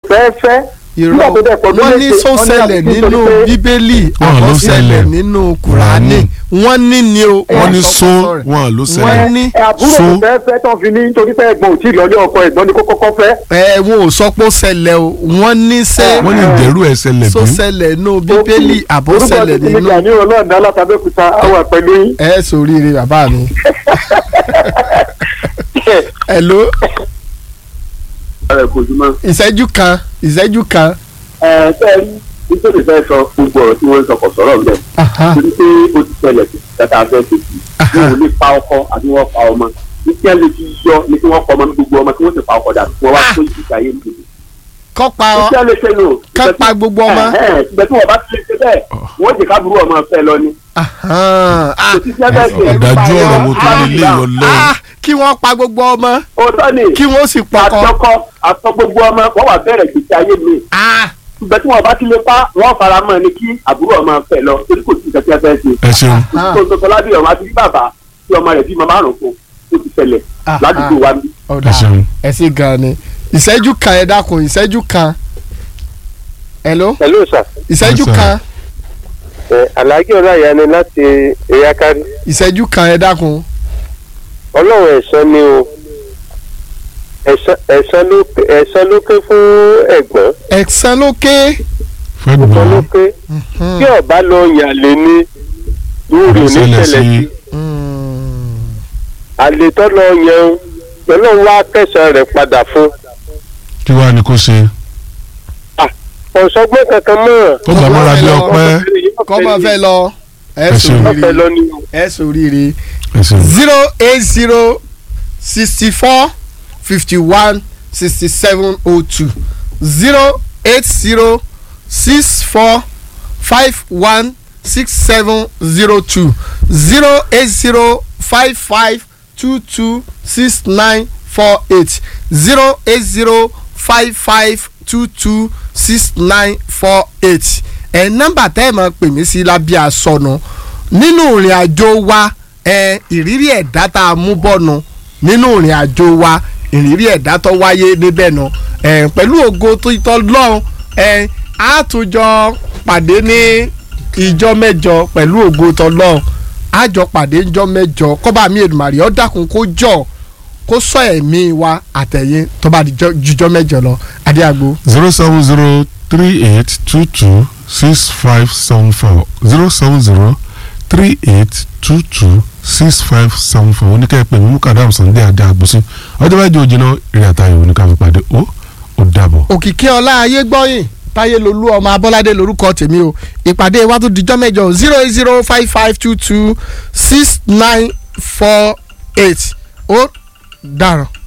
fẹ́ fẹ́ irọ́ nígbà tó dẹ̀ pọ̀ wọ́n ní méjèèjì, sọ wọ́n ní ṣẹlẹ̀ àbí nínú nítorí pé- bíbélì Wọ́n ló àbọ̀ ṣẹlẹ̀ ṣẹlẹ̀. nínú kùránì wọ́n ní ni o wọ́n ní sọ so sọ rẹ̀. wọn ló wọ́n ṣẹlẹ̀ ní ẹ àbúrò So- tó fẹ́ fẹ́ tán fi ní nítorí pé ẹ̀gbọ́n ò tí ì lọ́lé ọkọ ẹ̀gbọ́n ni kó kọ́kọ́ fẹ́. ẹ wọn ò sọ pé ó ṣẹlẹ̀ o wọ́n ní sẹ́ wọ́n ní ìdẹ́rù ẹ̀ ṣẹlẹ̀ sọ bí ṣẹlẹ̀ nínú bíbélì àbọ̀ ṣẹlẹ̀ orúkọ nínú ti ní ọlọ́ọ̀dá látàbẹ́kúta àwọn pẹ̀lú yín. ẹ sóríire bàbá mi. hello ẹ kò jùmọ̀. ìṣẹ́jú kan ìṣẹ́jú kan. ẹ fẹ́ rí nítorí fẹ́ sọ gbogbo ọ̀rọ̀ tí wọ́n ń sọ kò sọ̀rọ̀ ń bẹ̀. Aha. torí pé ó ti ṣẹlẹ̀ sí tata fẹ́ ṣe sí i wọn ò lè pa ọkọ àti wọn pa ọmọ ní kí ẹ lè fi yọ ní kí wọ́n pa ọmọ ní gbogbo ọmọ tí wọ́n sì pa ọkọ dànù wọ́n wá tó ìgbésí ayé nìyẹn. kọ́ pa ní ọ kí ẹ lè ṣe nù. ká pa gbogbo ọmọ. ìgbẹ́ tí wọ́n bá ti lè ṣe bẹ́ẹ̀ wọ́n jẹ́ káàbùrú ọmọ fẹ́ lọ ni. Ahan. Ah, kò sí sí ẹgbẹ́ ṣe. ọ̀dájú ọ̀rọ̀ wo tó lè lé yọ lọ́wọ́ ah, kí wọ́n pa gbogbo ọmọ òótọ́ ni kí wọ́n sì pọkọ. àtọkọ àtọ gbogbo ọmọ wọ́n wà bẹ̀rẹ̀ ìgbésí ayé mi. Ah, ìgbẹ́ tí wọ́n bá ti lè pa wọ́n fara mọ́ ni kí àbúrò ọmọ fẹ́ lọ torí kò sí ìgbẹ́ tí ẹ fẹ́ ṣe. ẹ ṣeun Ah. tó tó tó lábẹ́ ọmọ àti bí bàbá tí ọmọ rẹ̀ bímọ márùn-ún fún ó ti ṣẹlẹ̀ Ah, ládùúgbò wa bí. ọ̀dà ẹ ṣeun. ẹ sì gan ni ìṣẹ́jú kan ẹ dákun ìṣẹ́jú kan. hello hello sir ìṣẹ́jú Yes, sir. kan ẹ alhaji ọláyà ni láti eyakari ìṣẹ́jú kan ẹ dákun. ọlọ́run ẹ̀san ni o ẹ̀san ẹ̀san ló ẹ̀san ló ké fún ẹ̀gbọ́n ẹ̀sán lókè. fẹ́ ẹ̀san gbọ́ ló ké tí ọba lọ yàn lé ní lórí Ó ṣẹlẹ̀ oníṣẹ̀lẹ̀ sí- sí àlètọ́ lọ yẹn ọlọ́run wá kẹsàn rẹ̀ padà fún kí wàá ní kó ṣe ọ̀sọ́gbọ́n kankan mọ́ ó gbà mọ́ra bí ọpẹ́ kọ́mọ fẹ́ lọ ẹ Ẹ ṣeun. ọ̀fẹ́ sòríire lọ ní ẹ sòríire ẹ ṣeun. zero eight zero sixty four fifty one sixty seven oh two zero eight zero six four five one six seven zero two zero eight zero five five two two six nine four eight zero eight zero five five two two six nine four eight ẹ nọ́mbà tẹ́ ẹ máa pè mí sí lábẹ́ àsọnù nínú ìrìn àjò wa ẹ ìrírí ẹ̀dá tá a mú bọ́nu nínú ìrìn àjò wa ìrírí ẹ̀dá tó wáyé níbẹ̀ nu ẹ pẹ̀lú ògo tó tọ́ lọ́hùn ẹ á tún jọ pàdé ní ìjọ mẹ́jọ pẹ̀lú ògo tó lọ́hùn á jọ pàdé ìjọ mẹ́jọ kọ́ba mi Èdùmàrè ó dákun kó jọ kó sọ ẹ̀mí wa àtẹ̀yìn tó bá di jọ- jùjọ mẹ́jọ lọ adéagbo zero seven zero three eight two two six five seven four zero seven zero three eight two two six five seven four oníkẹ́ pé mímú kàdáàmù Sunday adé àgbòsí ọjọ́ mẹ́jọ òjìnà ìrìn àtàyè oníkà fi pàdé ó ó dàbọ̀. òkìkí ọlá ayé gbọ́yìn táyé lolú ọmọ abọ́ládé lorúkọ tèmi o ìpàdé wa tó dijọ́ mẹ́jọ zero eight zero five five two two six nine four eight ó dàrọ̀.